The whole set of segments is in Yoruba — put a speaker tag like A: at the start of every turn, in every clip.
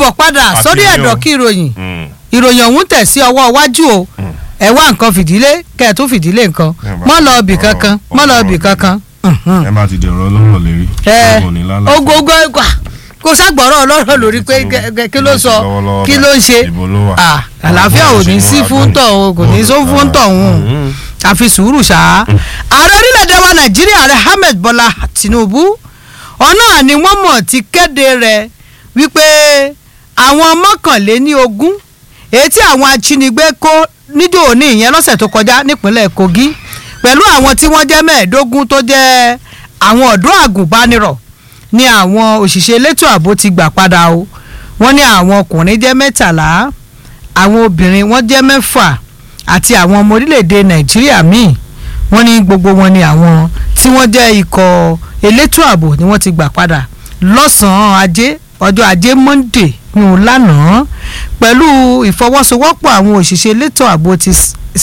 A: káàbọ̀ padà
B: Àti
A: sórí
B: ilé o.
A: ẹ̀dọ̀ kí ìròyìn
B: Mm.
A: ìròyìn ọ̀hún tẹ̀ sí ọwọ́ iwájú o ẹ wá nǹkan fìdílé kẹ́ ẹ̀ tún fìdílé nǹkan
B: Ẹ bá-
A: mọ́ lọ ibì
B: ọ̀rọ̀-
A: kankan mọ́ lọ
B: ọ̀rọ̀
A: ibì
B: ni.
A: kankan. Mhm.
B: ẹ má ti dẹ̀rọ lọ́rọ̀ lérí.
A: ẹ
B: ọmọ ní lálẹ́.
A: ogogo ẹgbà kò ságbọ̀rọ̀ ọlọ́rọ̀ lórí pé
B: Tinubu-
A: gẹ- gẹ- kí ló sọ
B: lọ́wọ́lọ́wọ́
A: kí ló ń ṣe
B: ìbò ló wà.
A: Ah, àlàáfíà ò ní sí fún tọ̀hún kò ní só fún tọ̀hún
B: Mm.
A: àfi sùúrù ṣá. ààrẹ orílẹ̀-èdè wa nàìjíríà ààrẹ ahmed bọ́lá tinubu ọ̀nà ni wọ́n mọ̀ ti kéde rẹ̀ wípé àwọn mọ́kànléní ogún èyí tí àwọn ajínigbé kó níjó òní ìyẹn lọ́sẹ̀ tó kọjá nípínlẹ̀ kogi pẹ̀lú àwọn tí wọ́n jẹ́ mẹ́ẹ̀ẹ́dógún tó jẹ́ àwọn ọ̀dọ́ àgùnbánirọ̀ ni àwọn òṣìṣẹ́ elétò ààbò ti gbà padà o wọ́n ní àwọn ọkùnrin jẹ́ mẹ́tàlá àwọn obìnrin wọ́n jẹ́ mẹ́fà àti àwọn ọmọ orílẹ̀-èdè nàìjíríà míì wọ́n ní gbogbo wọn ni àwọn tí wọ́n jẹ́ ikọ̀ elétò ààbò ni wọ́n ti gbà padà lọ́sàn-án ajé ọjọ́ ajé monday yún lánàá pẹ̀lú ìfọwọ́sowọ́pọ̀ àwọn òṣìṣẹ́ elétò ààbò ti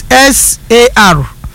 A: SAR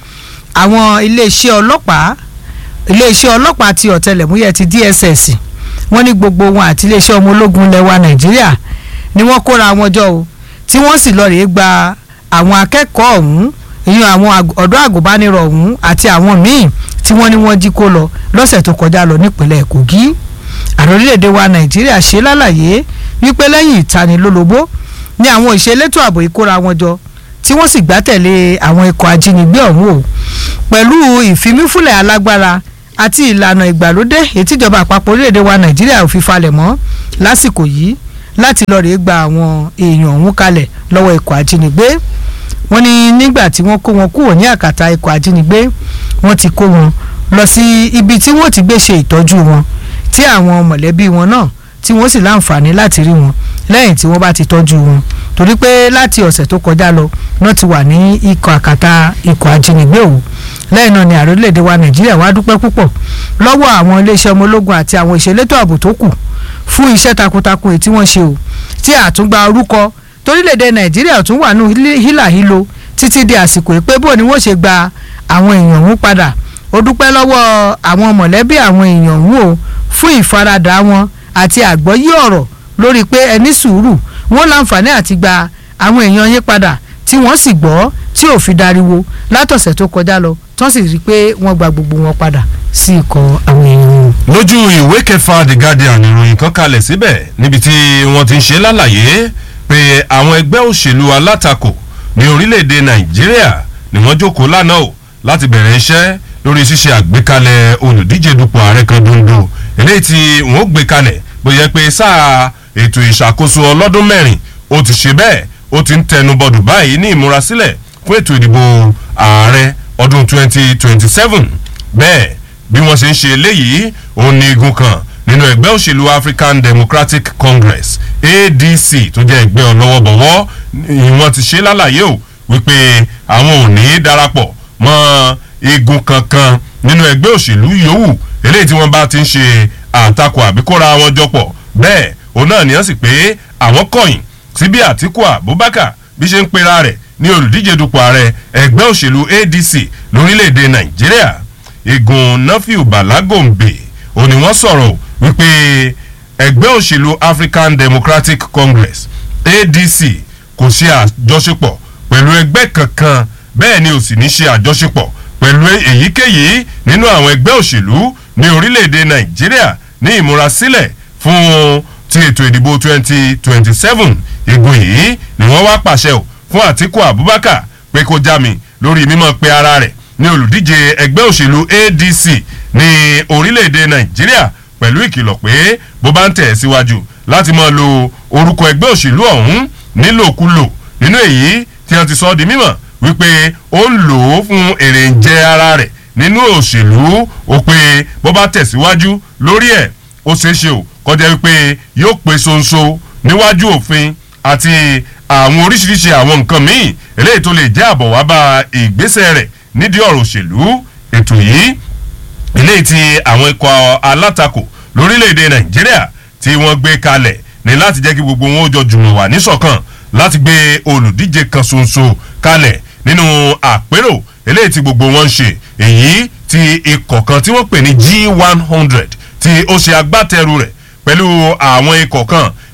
A: àwọn iléeṣẹ́ ọlọ́pàá iléeṣẹ́ ọlọ́pàá ti ọ̀tẹlẹ̀múyẹ́ ti DSS wọ́n ní gbogbo wọn àti iléeṣẹ́ ọmọ ológun lẹwa nàìjíríà ni wọ́n kóra wọn jọ o tí wọ́n sì lọ́ọ́ rèé gba àwọn akẹ́kọ̀ọ́ ọ̀hún ìyẹn àwọn àg- ọ̀dọ́ àgùnbánirọ̀ ọ̀hún àti àwọn míì tí wọ́n ní wọ́n jí kó lọ lọ́sẹ̀ tó kọjá lọ nípínlẹ̀ kogi ààrẹ orílẹ̀-èdè wa nàìjíríà ṣe lálàyé wípé lẹ́yìn ìtanilólobó ní àwọn ìṣelétò ààbò ìkóra wọn jọ tí wọ́n sì gbátẹ̀lé àwọn ikọ̀ ajínigbé ọ̀hún o pẹ̀lú ìfimífúnlẹ̀ alágbára àti ìlànà ìgbàlódé ètíjọba àpapọ̀ orílẹ̀-èdè wa nàìjíríà ò fi falẹ̀ mọ́ lásìkò yìí láti lọ́ọ́ rèé gba àwọn èèyàn ọ̀hún kalẹ̀ lọ́wọ́ ikọ̀ ajínigbé wọ́n ní nígbà tí wọ́n kó wọn kúrò ní àkàtà ikọ̀ ajínigbé wọ́n ti kó wọn lọ sí ibi tí wọ́n ti gbé ṣe ìtọ́jú wọn tí àwọn mọ̀lẹ́bí wọn náà tí wọ́n sì láǹfààní láti rí wọn lẹ́yìn tí wọ́n bá ti tọ́jú wọn torí pé láti ọ̀sẹ̀ tó kọjá lọ wọ́n ti wà ní ikọ̀ àkàtà ikọ̀ ajínigbé òun lẹ́yìn náà ni ààrẹ orílẹ̀-èdè wa nàìjíríà wá dúpẹ́ púpọ̀ lọ́wọ́ àwọn iléeṣẹ́ ọmọ ológun àti àwọn ìṣelétò ààbò tó kù fún iṣẹ́ takuntakun èyí tí wọ́n ṣe o tí àtúngba orúkọ torílẹ̀-èdè nàìjíríà tún wà nù hílàhílo títí di àsìkò ìpé bò ni wọ́n ṣe gba àwọn èèyàn ọ̀hún padà ó dúpẹ́ lọ́wọ́ àwọn mọ̀lẹ́bí àwọn èèyàn ọ̀hún o fún ìfaradà wọn àti àgbọ́yé ọ̀rọ̀ lórí pé ẹni sùúrù wọn láǹfààní àti gba àwọn èèyàn yín padà tí wọ́n sì gbọ́ tí ò fi dariwo látọ̀sẹ̀ tó kọjá lọ tán sì rí i pé wọ́n gba gbogbo wọn padà sí ikọ̀ àwọn èèyàn wọn.
B: lójú ìwé kẹfà the guardian ìròyìn kan kalẹ̀ síbẹ̀ níbi tí wọ́n ti ń ṣe lálàyé pé àwọn ẹgbẹ́ òṣèlú alátakò ní orílẹ̀-èdè nàìjíríà ni wọ́n jókòó lánàá o láti bẹ̀rẹ̀ iṣẹ́ lórí ṣíṣe àgbékalẹ̀ olùdíje dupò ààrẹ kan dondo eléyìí tí wọ́n gbé kalẹ̀ bóyá pé sáà ètò ìṣàkóso ọlọ́dún mẹ́rin ó ti ṣe bẹ́ẹ̀ ó ti ń tẹnubọdù báyìí ní ìmúrasílẹ̀ fún ètò ìdìbò ààrẹ ọdún 2027 bẹ́ẹ̀ bí wọ́n ṣe ń ṣe eléyìí òun ní igun kan nínú ẹgbẹ́ òṣèlú african democratic congress adc tó jẹ́ ẹgbẹ́ ọlọ́wọ́bọ̀wọ́ ni wọ́n ti ṣe lálàyé o wípé àwọn ò ní í darapọ̀ mọ́ igun kankan nínú ẹgbẹ́ òṣèlú yòówù eléyìí tí wọ́n bá ti ń ṣe àtakò àbíkóra wọn jọpọ̀ bẹ́ẹ̀ òun náà nìyẹn sì pé àwọn kọ̀yìn sí bí àtìkù abubakar bí ṣe ń pera rẹ̀ ní olùdíje dupò ààrẹ ẹgbẹ́ òṣèlú adc lórílẹ̀‐èdè nàìjíríà igun nafiu balagombe òun ni wọ́n sọ̀rọ̀ wípé ẹgbẹ́ òṣèlú african democratic congress adc kò ṣe àjọṣepọ̀ pẹ̀lú ẹgbẹ́ kankan bẹ́ẹ̀ ni ò sì ní ṣe àjọṣepọ̀ pẹ̀lú èyíkéyìí nínú àwọn ẹgbẹ́ òṣèlú ní orílẹ̀‐èdè nàìjíríà ní ìmúrasílẹ̀ fún ti ètò ìdìbò 2027 igun yìí ni wọ́n wá pàṣẹ o fún àtiku abubakar pé kó já mi lórí mímọ́ pé ara rẹ̀ ní olùdíje ẹgbẹ́ òṣèlú adc ní orílẹ̀‐èdè nàìjíríà pẹ̀lú ìkìlọ̀ pé bó bá ń tẹ̀ síwájú láti máa lo orúkọ ẹgbẹ́ òṣèlú ọ̀hún nílòkulò nínú èyí tí wọ́n ti sọ ọ́ di mímọ̀ wípé ó ń lò ó fún èrè ń jẹ ara rẹ̀ nínú òṣèlú ó pé bó bá tẹ̀síwájú lórí ẹ̀ ó ṣeé ṣe o kọjá wípé yóò pé sonso níwájú òfin àti àwọn oríṣiríṣi àwọn nǹkan míì eléyìí tó lè jẹ́ àbọ̀ wá bá ìgbésẹ̀ rẹ̀ nídìí ọ̀rọ̀ òṣèlú ètò yìí eléyìí tí àwọn ikọ̀ alátakò lórílẹ̀‐èdè nàìjíríà tí wọ́n gbé kalẹ̀ ní láti jẹ́ kí gbogbo wọn ó jọ jùmọ̀ wà níṣọ̀kan láti gbé olùdíje kan ṣoṣo kalẹ̀ nínú àpérò eléyìí tí gbogbo wọn ń ṣe èyí tí ikọ̀ kan tí wọ́n pè ní g one hundred tí ó ṣe agbátẹrù rẹ̀ pẹ̀lú àwọn ikọ̀ kan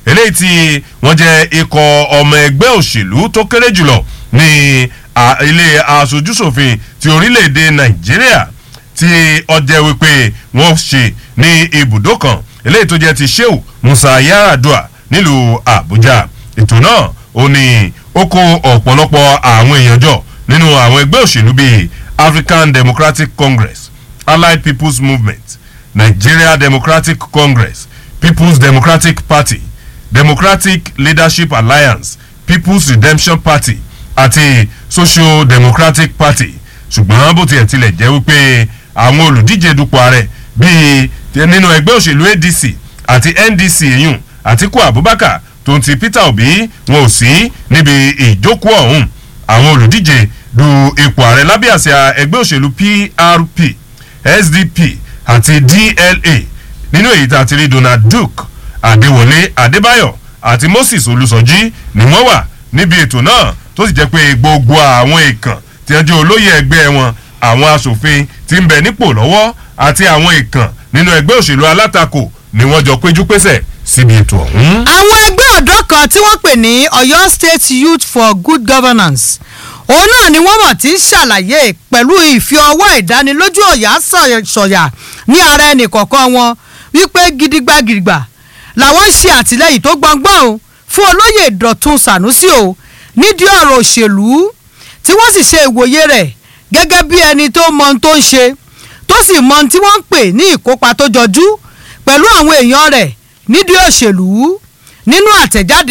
B: eléyìí tí wọ́n jẹ́ ikọ̀ ọmọ ẹgbẹ́ òṣèlú tó kéré jùlọ ní ilé aṣojúṣòfin ti orílẹ̀-èdè nàìjíríà tí ọjẹ́ wípé wọ́n ṣe ní ibùdó kan eléyìí tó jẹ́ ti sheu musa yaradua nílùú àbújá ètò náà ó ní ó kó ọ̀pọ̀lọpọ̀ àwọn èèyàn jọ nínú àwọn ẹgbẹ́ òṣèlú bíi african democratic congress allied people's movement nigeria democratic congress people's democratic party democratic leadership alliance people's redemption party àti social democratic party ṣùgbọ́n bó tiẹ̀ tilẹ̀ jẹ́ wípé àwọn olùdíje dupò ààrẹ bíi nínú ẹgbẹ́ òṣèlú adc àti ndc èyùn àtiku abubakar tó ń ti peter obi wọn ò sí níbi ìjókòó ọ̀hún àwọn olùdíje du ipò ààrẹ lábẹ́ àsíá ẹgbẹ́ òṣèlú prp sdp àti dla nínú èyí tá a ti rí donald duke adéwọlé adébáyọ̀ àti moses olùsọjí ni wọ́n wà níbi ètò náà tó sì jẹ́ pé gbogbo àwọn èèkàn tí wọ́n jẹ́ olóyè ẹgbẹ́ wọn àwọn asòfin tí ń bẹ nípò lọ́wọ́ àti àwọn èèkàn nínú ẹgbẹ́ òṣèlú alátakò ni wọ́n jọ péjú pésẹ̀ síbi ètò ọ̀hún.
A: àwọn ẹgbẹ́ ọ̀dọ́ kan tí wọ́n pè ní ọ̀yọ́ state youth for good governance òun náà ni wọ́n mọ̀ tí ń ṣàlàyé pẹ̀lú ìfi ọwọ́ ìdánilójú ọ̀yà sọ̀yà ní ara ẹnì kọ̀ọ̀kan wọn wípé gidigba gidigba làwọn ń ṣe àtìlẹyìn tó gbọngbọ́n o fún olóyè dọ̀tun sànúsì o nídìí ọ̀rọ̀ òṣèlú tí wọ́n sì ṣe ìwòye rẹ̀ gẹ́gẹ́ bí ẹni tó mọ ohun tó ń ṣe tó sì mọ ohun tí wọ́n ń pè ní ìkópa tó jọjú pẹ̀lú àwọn èèyàn rẹ̀ nídìí òṣèlú nínú àtẹ̀jáde